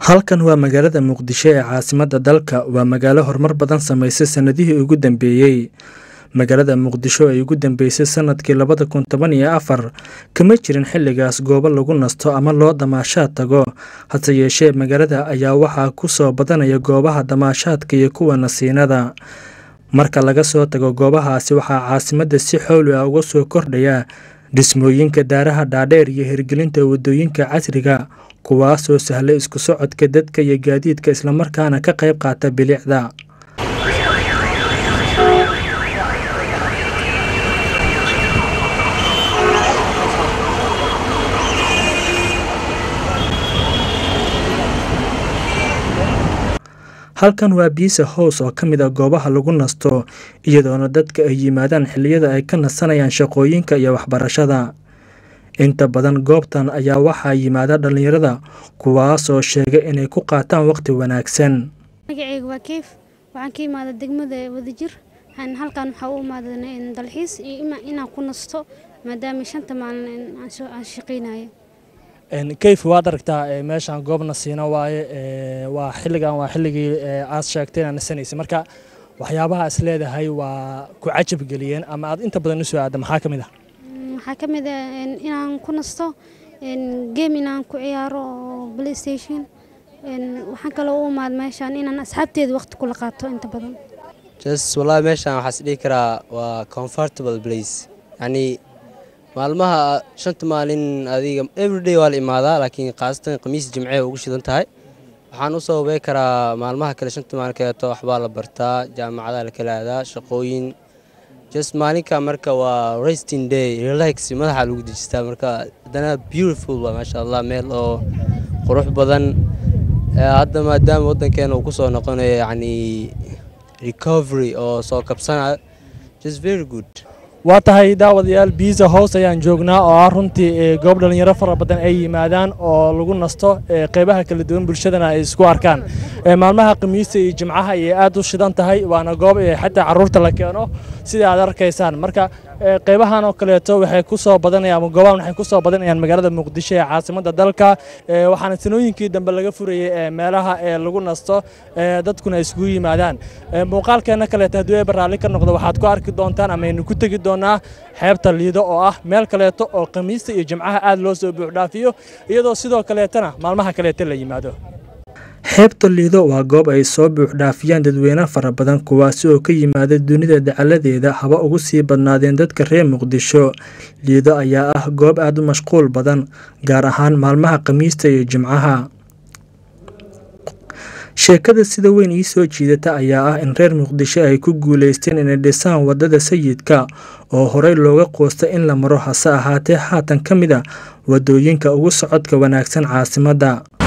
halkan waa magaalada muqdisho ee caasimadda dalka waa magaalo horumar badan samaysay sannadihii ugu dambeeyey magaalada muqdisho ay ugu dambeysay sanadkii labada kun toban iyo afar kama jirin xilligaas goobo lagu nasto ama loo damaashaad tago hase yeeshee magaalada ayaa waxaa ku soo badanaya goobaha damaashaadka iyo kuwa nasiinada marka laga soo tago goobahaasi waxaa caasimadda si xowli ah uga soo kordhaya dhismooyinka daaraha dhaadheer iyo hirgelinta waddooyinka casriga kuwaasoo sahla isku socodka dadka iyo gaadiidka islamarkaana ka qayb qaata bilicda halkan waa biisa hows oo ka mid a goobaha lagu nasto iyadoona dadka ay yimaadaan xilliyada ay ka nasanayaan shaqooyinka iyo waxbarashada inta badan goobtan ayaa waxaa yimaada dhallinyarada kuwaasoo sheegay inay ku qaataan waqti wanaagsan magacayga waa keyf waxaan ka imaada degmada wadajir halkan waxaa u imaada dalxiis iyo inaan ku nasto maadaama shanta maalin aan shaqaynayo keyf waad aragtaa meeshaan goob nasiino waaye waa xilligan waa xilligii aad sheegtay inaad nasanaysay marka waxyaabaha is leedahay waa ku cajab geliyeen ama aad inta badan usoo aadda maxaa ka mid ah waxaa ka mid ah inaan ku nasto game inaan ku ciyaaro oo playstation waxaan kaloo u imaad meeshaan inaan asxaabteeda waqti kula qaato inta badan just wallaahi meeshaan waxaa is dhihi karaa waa comfortable place yacni maalmaha shanta maalin adiga everyday waa la imaadaa laakiin khaasatan khamiis jimce ugu shidan tahay waxaan u sababay karaa maalmaha kale shanta maalin kaleeto waxbaa la bartaa jaamacadaha la kala aadaa shaqooyin just maalinka marka waa resting day relax madaxa lagu dejistaa marka haddana beautiful waa maasha allah meel oo qurux badan hadda maadaama waddankeena uu ku soo noqonayo yacni recovery oo soo kabsanayo just very good waa tahay daawadayaal biisa hoos ayaan joognaa oo ah runtii goob dhallinyaro fara badan ay yimaadaan oo lagu nasto qeybaha kala duwan bulshadana ay isku arkaan maalmaha khamiista iyo jimcaha ayay aad u shidan tahay waana goob xataa caruurta la keeno sida aad arkaysaan marka qeybahan oo kaleeto waxay ku soo badanayaan ama goobahan waxay ku soo badanayaan magaalada muqdisho ee caasimadda dalka waxaana sanooyinkii dambe laga furayey meelaha ee lagu nasto dadkuna isugu yimaadaan muuqaalkeena kaleeto haddii ay baraalli ka noqdo waxaad ku arki doontaan ama aynu ku tegi doonaa xeebta liido oo ah meel kaleeto oo khamiista iyo jimcaha aad loo soo buuxdhaafiyo iyadoo sidoo kaleetana maalmaha kaleeto la yimaado xeebta liido waa goob ay soo buuxdhaafiyaan dadweyne fara badan kuwaasi oo ka yimaada dunida dacaladeeda haba ugu sii badnaadeen dadka reer muqdisho liido ayaa ah goob aad u mashquul badan gaar ahaan maalmaha khamiista iyo jimcaha sheekada sida weyn ii soo jiidata ayaa ah in reer muqdisho ay ku guulaysteen inay dhisaan waddada sayidka oo horey looga qoosta in la maro hase ahaatee haatan ka mid a waddooyinka ugu socodka wanaagsan caasimadda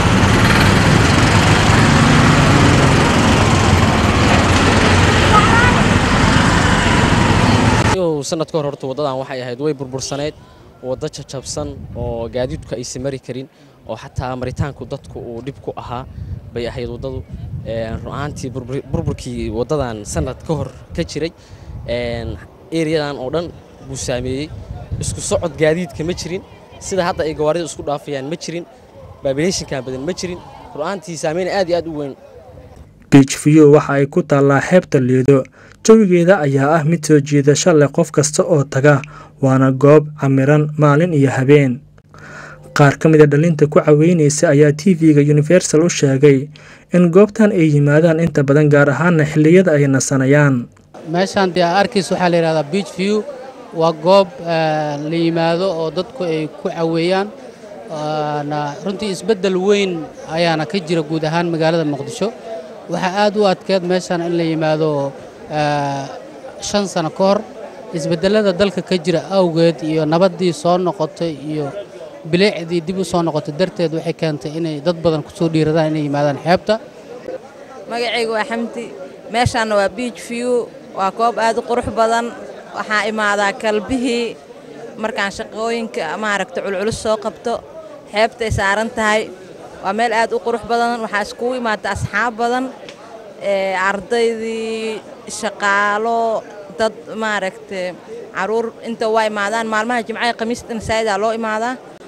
sanad ka hor horta waddadan waxay ahayd way burbursaneyd waddo jajabsan oo gaadiidku aysan mari karin oo xataa maritaanku dadku uu dhib ku ahaa bay ahayd waddadu run ahaantii burburkii waddadan sanad ka hor ka jiray eriyadan oo dhan buu saameeyey isku socod gaadiidka ma jirin sida hadda ay gawaarida isku dhaafayaan ma jirin baabileeshinkan badan ma jirin run ahaantii saameyn aad iyo aad u weyn biij view waxa ay ku taallaa xeebta liido jawigeeda ayaa ah mid soo jiidasho leh qof kasta oo taga waana goob camiran maalin iyo habeen qaar ka mid a dhalinta ku caweynaysa ayaa t v-ga universal u sheegay in goobtan ay yimaadaan inta badan gaar ahaana xilliyada ay nasanayaan meeshaan dee arkiis waxaa la yidhahdaa beach view waa goob la yimaado oo dadku ay ku caweeyaan runtii isbeddel weyn ayaana ka jira guud ahaan magaalada muqdisho waxaa aad u adkeed meeshaan in la yimaado shan sano ka hor isbedelada dalka ka jira awgeed iyo nabaddii soo noqotay iyo bileecdii dib u soo noqotay darteed waxay keentay inay dad badan ku soo dhiiradaan inay yimaadaan xeebta magacaygu waa xamdi meeshaanna waa beach view waa goob aad u qurux badan waxaa imaadaa kalbihii markaan shaqooyinka maaragta culculus soo qabto xeebtay saaran tahay waa meel aad u qurux badan waxaa iskugu imaata asxaab badan ardaydii shaqaalo dad maaragta caruur inta waa imaadaan maalmaha jimcaha khamiista nasaa'idaa loo imaadaa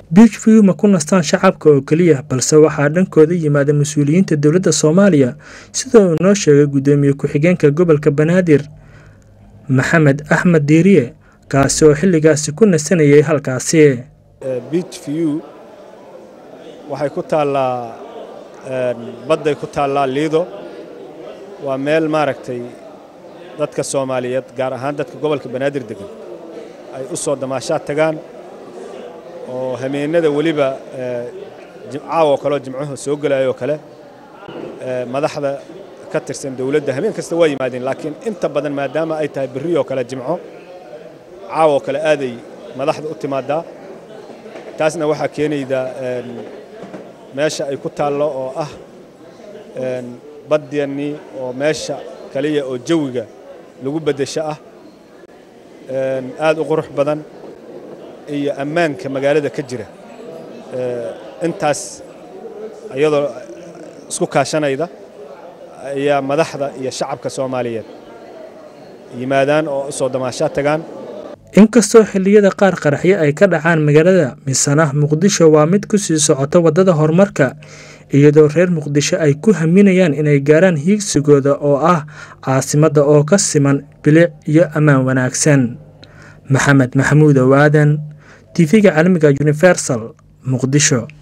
beach view ma ku nastaan shacabka oo keliya balse waxaa dhankooda yimaada mas-uuliyiinta dowladda soomaaliya sida uu noo sheegay guddoomiye ku-xigeenka gobolka banaadir maxamed axmed diiriye kaasi oo xilligaasi ku nasanayay halkaasi beach view waxay ku taallaa badday ku taallaa liido waa meel maaragtay dadka soomaaliyeed gaar ahaan dadka gobolka banaadir degan ay u soo damaashaad tagaan oo hameennada weliba caawo kaleo jimcuhu soo gelayoo kale madaxda ka tirsan dowladda habeen kasta waa yimaadeen laakiin inta badan maadaama ay tahay berriyoo kale jimco caawoo kale aaday madaxda u timaadaa taasna waxaa keenayda meesha ay ku taallo oo ah badyannii oo meesha kaliya oo jawiga lagu beddesho ah aad u qurux badan iyo ammaanka magaalada ka jira intaas iyadoo isku kaashanayda ayaa madaxda iyo shacabka soomaaliyeed yimaadaan oo u soo damaashaa tagaan inkastoo xilliyada qaar qaraxyo ay ka dhacaan magaalada misana muqdisho waa mid ku sii socota waddada horumarka iyadoo reer muqdisho ay ku haminayaan inay gaaraan hiigsigooda oo ah caasimadda oo ka siman bilic iyo ammaan wanaagsan maxamed maxamuud owaadan tv-ga caalamiga universal muqdisho